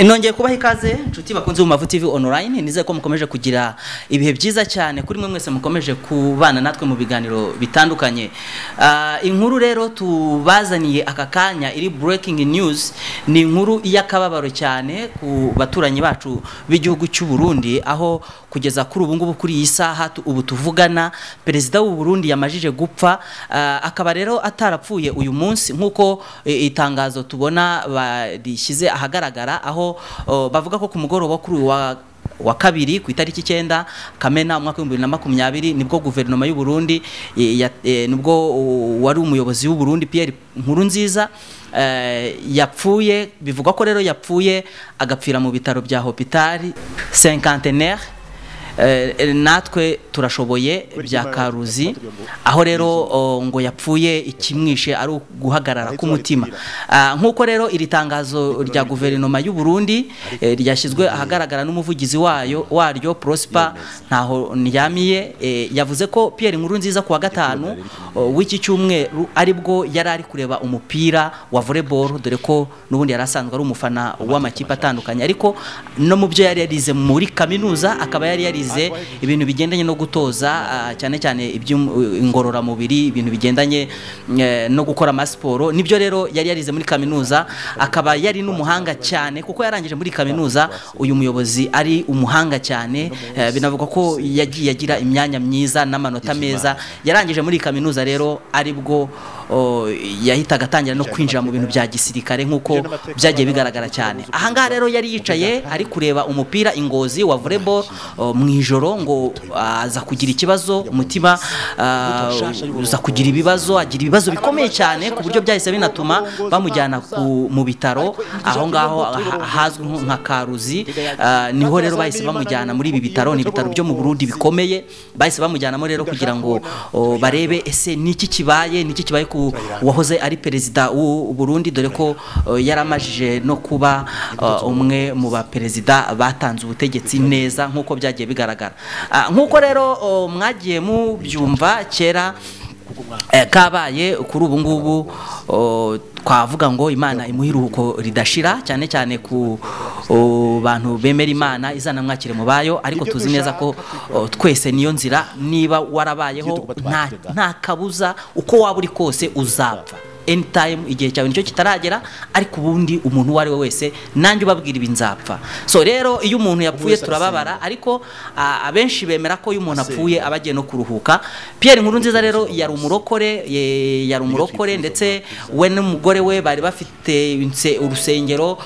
nongeye kubaha ikaze inshuti bakunze mu mavu tv online nizere ko mukomeje kugira ibihe byiza cyane kuri mwe mwese mukomeje kubana natwe mu biganiro bitandukanye Ah, inkuru rero tubazaniye aka kanya iri breaking news ni inkuru y'akababaro cyane ku baturanyi bacu b'igihugu cy'u Burundi aho kugeza kuri ubu ngubu kuri iyi saha tu- ubu tuvugana perezida w'u Burundi yamajije gupfa ah, akaba rero atarapfuye uyu munsi nk'uko eh, itangazo tubona barishyize ahagaragara aho oh, bavuga ko ku mugoroba wo kuri uyu wa wa kabiri ku itariki icyenda kamena umwaka w'ibihumbi bibiri na makumyabiri nibwo guverinoma y'u Burundi eh, ya- eh, nibwo uh, wari umuyobozi w'u Burundi Pierre Nkurunziza eh, yapfuye bivugwa ko rero yapfuye agapfira mu bitaro bya hopitali cinquantenaire Eh, eh, natwe turashoboye bya karuzi aho rero oh, ngo yapfuye ikimwishe ari uguhagarara k'umutima Ah, nk'uko rero iri tangazo rya guverinoma y'u Burundi eh, ryashyizwe ahagaragara n'umuvugizi wayo waryo Prosper ntaho ndyamiye eh, yavuze ko Pierre Nkurunziza ku wa gatanu oh, w'iki cyumweru aribwo yari ari kureba umupira wa volleyball dore ko n'ubundi yari asanzwe ari umufana w'amakipe atandukanye ariko no mu byo yari yarize muri kaminuza akaba yari yarize ibintu bigendanye no gutoza ah, cyane cyane iby'ingororamubiri ibintu bigendanye eh, no gukora amasiporo nibyo rero yari yarize muri kaminuza akaba yari n'umuhanga cyane kuko yarangije muri kaminuza uyu muyobozi ari umuhanga cyane eh, binavuga ko yagiye agira imyanya myiza n'amanota meza yarangije muri kaminuza rero aribwo oh, yahitaga atangira no kwinjira mu bintu bya gisirikare nk'uko byagiye bigaragara cyane ahangaha rero yari yicaye ari kureba umupira ingozi wa volleyball oh, mu ijoro ngo aza kugira ikibazo umutima ah, uza kugira ibibazo agira ibibazo bikomeye cyane ku buryo byahise binatuma bamujyana ku- mu bitaro aho ngaho ah- ahazwi nko nka karuzi ah, niho rero bahise bamujyana muri ibi bitaro ni ibitaro byo mu Burundi bikomeye bahise bamujyanamo rero kugira ngo oh, barebe ese niki kibaye niki kibaye ku wahoze ari perezida w'u Burundi dore ko oh, yaramajije no kuba ah, umwe mu baperezida batanze ubutegetsi neza nk'uko byagiye bigaragara Ah, nk'uko rero oh, mwagiye mubyumva kera Eh, kabaye kuri ubu ngubu oh, twavuga ngo imana imuha iruhuko ridashira cyane cyane ku oh, bantu bemera imana izana mwakire mu bayo ariko tuzi neza ko oh, twese niyo nzira niba warabayeho nta nta kabuza uko waba uri kose uzapfa anytime igihe cyawe nicyo kitaragera ariko ubundi umuntu uwo ari we wese nanjye ubabwira ibi nzapfa so rero iyo umuntu yapfuye turababara ariko ah, abenshi bemera ko iyo umuntu apfuye aba agiye no kuruhuka Pierre Nkurunziza rero yari umurokore ye- yari umurokore ndetse we n'umugore we bari bafite inse- urusengero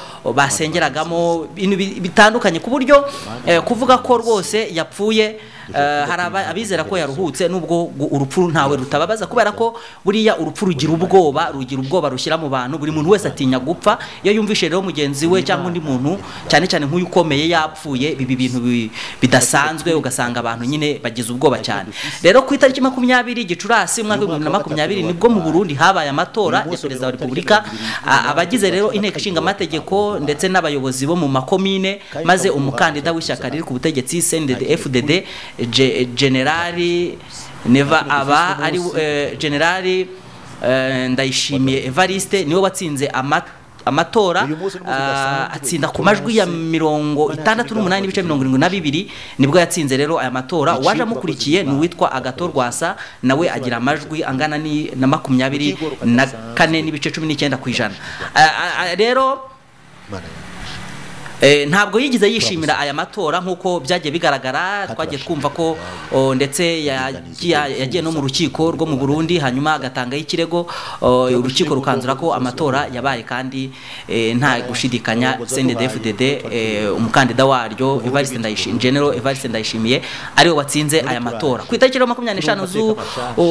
basengeragamo ibintu bi- bitandukanye ku buryo eh, kuvuga ko rwose yapfuye Eh, hari aba- abizera ko yaruhutse nubwo gu- urupfu ntawe rutababaza kubera ko buriya urupfu rugira ubwoba rugira ubwoba rushyira mu bantu buri muntu wese atinya gupfa iyo yumvishe rero mugenzi we cyangwa undi muntu cyane cyane nk'uyu ukomeye yapfuye biba ibintu bi- bidasanzwe ugasanga abantu nyine bagize ubwoba cyane rero ku itariki makumyabiri gicurasi umwaka w'ibihumbi bibiri na makumyabiri nibwo mu burundi habaye amatora ya perezida wa repubulika A- abagize rero inteko ishinga amategeko ndetse n'abayobozi bo mu makomine maze umukandida w'ishyaka riri ku butegetsi sendede fdd Je- generali neva aba ari eh, generali eh, ndayishimiye evariste niwe watsinze ama- amatora Uyu munsi ni umunsi ah, udasanzwe. atsinda ku majwi ya mirongo itandatu n'umunani n'ibice mirongo irindwi na bibiri nibwo yatsinze rero aya matora uwaje amukurikiye ni uwitwa agato rwasa nawe agira amajwi angana ni- na makumyabiri na kane n'ibice cumi n'icyenda ku ijana Ah, ah, ah, rero Eh, ntabwo yigeze yishimira aya matora nk'uko byagiye bigaragara twagiye twumva ko o, ndetse yagiye yagiye no mu rukiko rwo mu Burundi hanyuma agatangaho ikirego o, urukiko rukanzura ko amatora yabaye kandi eh, nta gushidikanya CNDD-FDD eh, umukandida waryo Evariste Ndayishimiye General Evariste Ndayishimiye ariwe watsinze aya matora ku itariki ya makumyabiri n'eshanu zu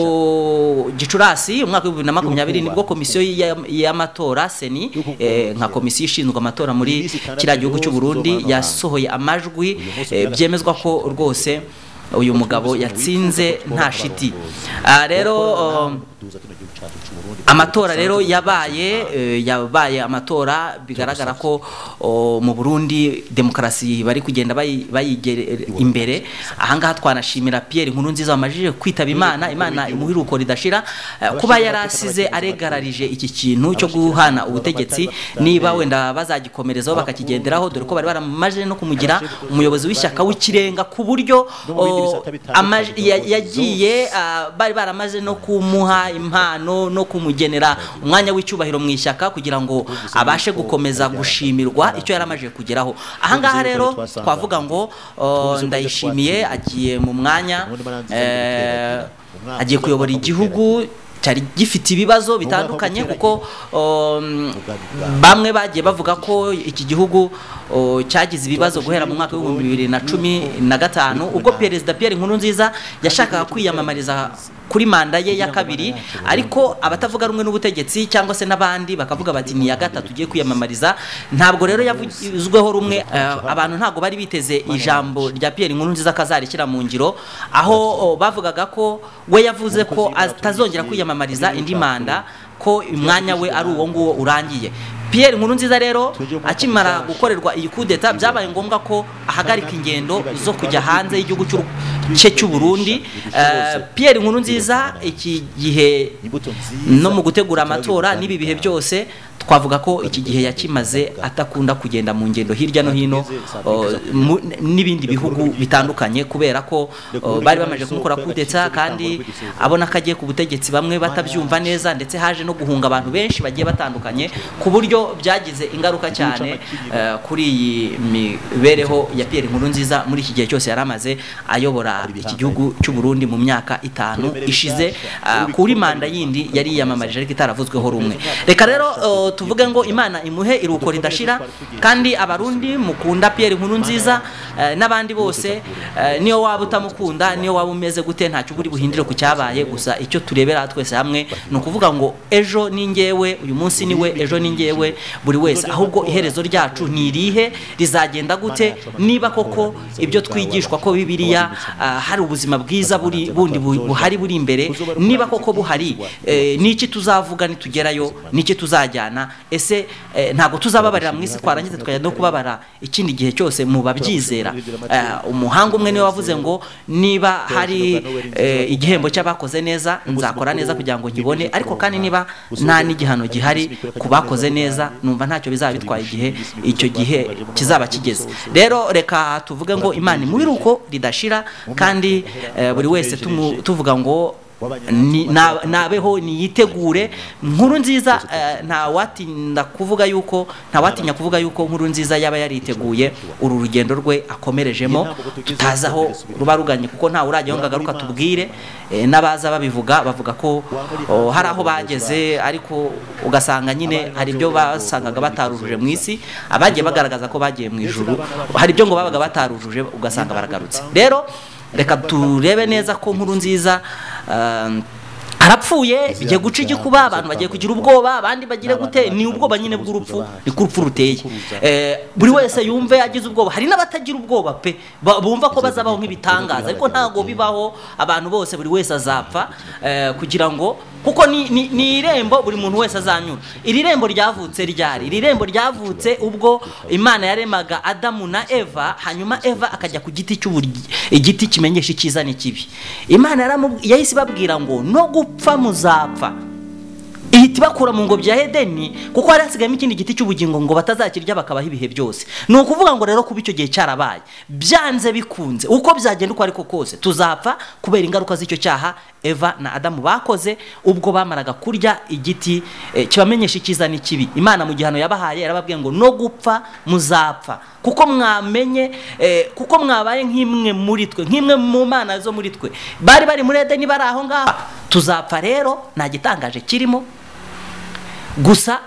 o, Gicurasi umwaka w'ibihumbi bibiri na makumyabiri nibwo komisiyo ya- y'amatora seni eh, nka komisiyo ishinzwe amatora muri kiriya gihugu cy'u Burundi yasohoye amajwi eh, byemezwa ko rwose uyu mugabo yatsinze nta shiti Ah, rero um, cyacu cy'u Burundi amatora rero yabaye eh, yabaye amatora bigaragara ko oh, mu Burundi demokarasi bari kugenda bayi- bayigere imbere ahangaha twanashimira Pierre nkuru nziza wamajije kwitaba Imana Imana imuha iruko ridashira Eh, kuba yarasize aregararije iki kintu cyo guhana ubutegetsi niba wenda bazagikomerezaho bakakigenderaho dore ko bari baramaje no kumugira umuyobozi w'ishyaka w'ikirenga ku buryo No mu bindi oh, bisata bitandukanye amaje- by'ubuyobozi ya- yagiye ah, bari baramaze no kumuha impano no kumugenera umwanya w'icyubahiro mu ishyaka kugira ngo abashe gukomeza gushimirwa icyo yaramaze kugeraho ahangaha rero twavuga ngo oh, ndayishimiye agiye mu mwanya eh, agiye kuyobora igihugu cyari gifite ibibazo bitandukanye kuko um, bamwe bagiye bavuga ko iki gihugu oh, cyagize ibibazo guhera mu mwaka w'ibihumbi bibiri na cumi na gatanu ubwo perezida Pierre Nkurunziza yashakaga kwiyamamariza kuri manda ye ya kabiri ariko abatavuga rumwe n'ubutegetsi cyangwa se n'abandi bakavuga bati ni iya gatatu ugiye kwiyamamariza ntabwo rero yavuzweho rumwe eh, abantu ntabwo bari biteze ijambo rya Pierre Nkurunziza kazarekera mu ngiro aho oh, bavugaga ko we yavuze ko atazongera kwiyamamariza indi manda ko umwanya we ari uwo nguwo urangiye Pierre Nkurunziza rero akimara gukorerwa iyi kudeta byabaye ngombwa ko ahagarika ingendo zo kujya hanze y'igihugu cy'u cye cy'u Burundi Eh, Pierre Nkurunziza iki gihe no mu gutegura amatora n'ibi bihe byose twavuga ko iki gihe yakimaze atakunda kugenda mu ngendo hirya no hino oh, mu- n'ibindi bihugu bitandukanye kubera ko oh, bari bamaze kumukora kudeta kandi abona ko agiye ku butegetsi bamwe batabyumva neza ndetse haje no guhunga abantu benshi bagiye batandukanye ku buryo byagize ingaruka cyane eh, kuri iyi mibereho ya Pierre Nkurunziza muri iki gihe cyose yaramaze ayobora iki gihugu cy'u Burundi mu myaka itanu ishize ah, kuri manda yindi yari yiyamamarije ariko itaravuzweho rumwe reka rero oh, tuvuge ngo imana imuhe iruko ridashira kandi abarundi mukunda Pierre Nkurunziza eh, n'abandi bose eh, niyo waba utamukunda niyo waba umeze gute ntacyo uburi buhindire ku cyabaye gusa icyo turebera twese hamwe ni ukuvuga ngo ejo ni njyewe uyu munsi ni we ejo ni njyewe buri wese ahubwo iherezo ryacu ni irihe rizagenda gute niba koko ibyo twigishwa ko bibiliya ah, hari ubuzima bwiza buri bundi bu- buhari buri imbere niba koko buhari eh, niki tuzavuga nitugerayo niki tuzajyana ese eh, ntabwo tuzababarira mu isi twarangiza tukajya no kubabara ikindi gihe cyose mu babyizera Ah, umuhanga umwe niwe wavuze ngo niba hari eh, igihembo cy'abakoze neza nzakora neza kugira ngo nkibone ariko kandi niba nta n'igihano gihari ku bakoze neza numva ntacyo bizaba bitwaye igihe icyo gihe kizaba kigeze rero reka tuvuge ngo imana imubiruko ridashira kandi eh, buri wese tumu- tuvuga ngo ni- na- nabeho niyitegure nkuru nziza eh, nta watinda kuvuga yuko nta watinya kuvuga yuko nkuru nziza yaba yariteguye uru rugendo rwe akomerejemo tutazi aho ruba ruganye kuko ntawe urajya ngo agaruka tubwire eh, n'abaza babivuga bavuga ko oh, hari aho bageze ariko ugasanga nyine hari ibyo basangaga batarujuje mu isi abagiye bagaragaza ko bagiye mu ijuru hari ibyo ngo babaga batarujuje ugasanga baragarutse rero reka turebe neza ko nkuru nziza um, arapfuye igiye guca igikuba abantu bagiye kugira ubwoba abandi bagire gute ni ubwoba nyine bw'urupfu ni ko urupfu ruteye Eh, buri wese yumve agize ubwoba hari n'abatagira ubwoba pe ba- bumva ko bazabaho nk'ibitangaza ariko ntabwo bibaho abantu bose buri wese azapfa eh, kugira ngo kuko ni, ni, ni irembo buri muntu wese azanyura iri rembo ryavutse ryari iri rembo ryavutse ubwo imana yaremaga adamu na eva hanyuma eva akajya ku giti cy'uburyi igiti kimenyesha icyiza n'ikibi imana yaramu- yahise ibabwira ngo no gupfa muzapfa ihita ibakura mu ngobyi ya hedeni kuko hari hasigayemo ikindi giti cy'ubugingo ngo batazakirya bakabaho ibihe byose ni ukuvuga ngo rero kuba icyo gihe cyarabaye byanze bikunze uko byagenda uko ariko kose tuzapfa kubera ingaruka z'icyo cyaha eva na adamu bakoze ubwo bamaraga kurya igiti eh, kibamenyesha icyiza n'ikibi imana mu gihano yabahaye yarababwiye ngo no gupfa muzapfa kuko mwamenye eh, kuko mwabaye nk'imwe muri twe nk'imwe mu mana zo muri twe bari bari muri edeni bari aho ngaho tuzapfa rero nta gitangaje kirimo gusa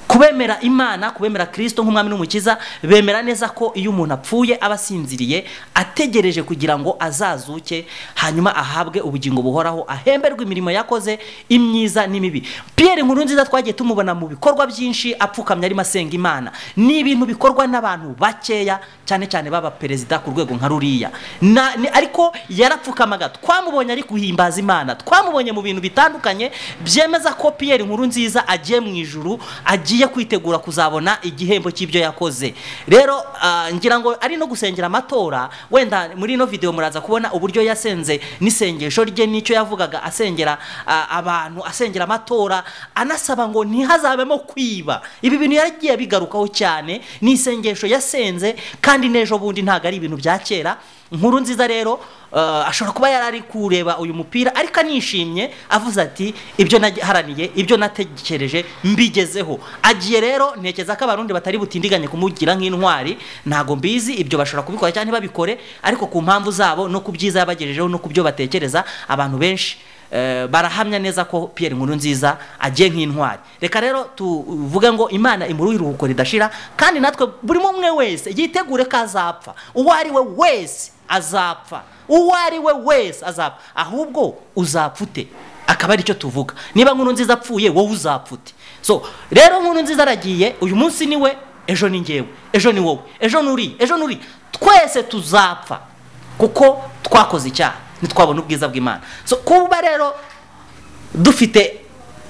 kubemera imana kubemera kirisito nk'umwami n'umukiza bemera neza ko iyo umuntu apfuye aba asinziriye ategereje kugira ngo azazuke hanyuma ahabwe ubugingo buhoraho ahemberwe imirimo yakoze imyiza n'imibi piyeri nkuru nziza twagiye tumubona mu bikorwa byinshi apfukamye arimo asenga imana ni ibintu bikorwa n'abantu bakeya cyane cyane baba perezida ku rwego nka ruriya Na- ni- ariko yarapfukamaga twamubonye ari guhimbaza imana twamubonye mu bintu bitandukanye byemeza ko piyeri nkuru nziza agiye mu ijuru agiye kwitegura kuzabona igihembo cy'ibyo yakoze rero ah, ngira ngo ari no gusengera amatora wenda muri ino videwo muraza kubona uburyo yasenze n'isengesho rye n'icyo yavugaga asengera ah, abantu asengera amatora anasaba ngo ntihazabemo kwiba ibi bintu yaragiye abigarukaho cyane ni isengesho yasenze kandi n'ejo bundi ntabwo ari ibintu bya kera inkuru nziza rero eh, ashobora kuba yari ari kureba uyu mupira ariko anishimye avuze ati ibyo naharaniye ibyo natekereje mbigezeho agiye rero ntekereza ko abarundi batari butindiganye kumugira nk'intwari ntabwo mbizi ibyo bashobora kubikora cyangwa ntibabikore ariko ku mpamvu zabo no ku byiza yabagejejeho no ku byo batekereza abantu benshi eh, barahamya neza ko Pierre Nkuru nziza agiye nk'intwari reka rero tuvuge ngo imana imuruhira iruhuko ridashira kandi natwe buri umwe wese yitegure ko azapfa uwo ari we wese azapfa uwo ari we wese azapfa ahubwo uzapfa ute akaba aricyo tuvuga niba nkuru nziza apfuye wowe uzapfa ute so rero nkuru nziza aragiye uyu munsi ni we ejo ni njyewe ejo ni wowe ejo ni uri ejo ni uri twese tuzapfa kuko twakoze icyaha ntitwabona ubwiza bw'imana so kuba rero dufite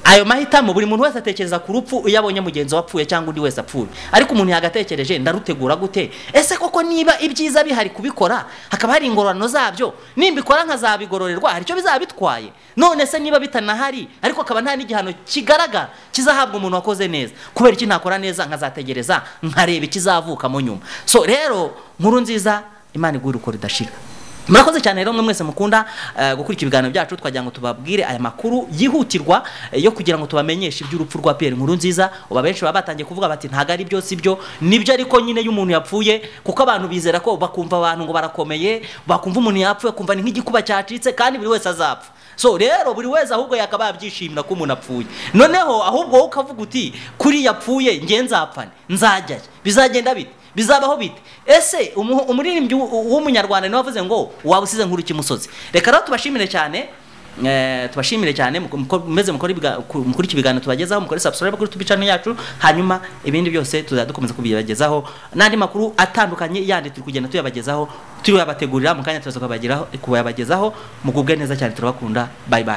ayo mahitamo buri muntu wese atekereza ku rupfu iyo abonye mugenzi we apfuye cyangwa undi wese apfuye ariko umuntu yagatekereje ndarutegura gute ese koko niba ibyiza bihari kubikora hakaba hari ingororano zabyo nimbikora nkazabigororerwa hari icyo bizaba bitwaye none se niba bitanahari ariko akaba nta n'igihano kigaragara kizahabwa umuntu wakoze neza kubera iki ntakora neza nkazategereza nkareba ikizavukamo nyuma so rero nkuru nziza imana iguhe uko ridashira murakoze cyane rero mwe mwese mukunda eh, gukurikira ibiganiro byacu twagira ngo tubabwire aya makuru yihutirwa eh, yo kugira ngo tubamenyeshe iby'urupfu rwa Pierre Nkuru nziza uba benshi baba batangiye kuvuga bati ntago ari byo si byo nibyo ariko nyine iyo umuntu yapfuye kuko abantu bizera ko bakumva abantu ngo barakomeye bakumva umuntu yapfuye kumva ni nk'igikuba cyacitse kandi buri wese azapfa so rero buri wese ahubwo yakaba yabyishimira ko umuntu apfuye noneho ahubwo wowe ukavuga uti kuri yapfuye nge nzapfane nzajyayo bizagenda bite bizabaho bite ese umu- umuririmbyi w'u- w'umunyarwanda niwe wavuze ngo waba usize nkuru ikimusozi reka rero tubashimire cyane eh, tubashimire cyane muko- muko- mumeze mukora ibiga- ku- mukurikire ibiganiro tubagezaho mukore subscribe kuri tube channel yacu hanyuma ibindi byose tuzajya dukomeza kubibagezaho n'andi makuru atandukanye yandi turi kugenda tuyabagezaho tuyabategurira mu kanya turaza kubageraho- kuyabagezaho mugubwe neza cyane turabakunda bye bye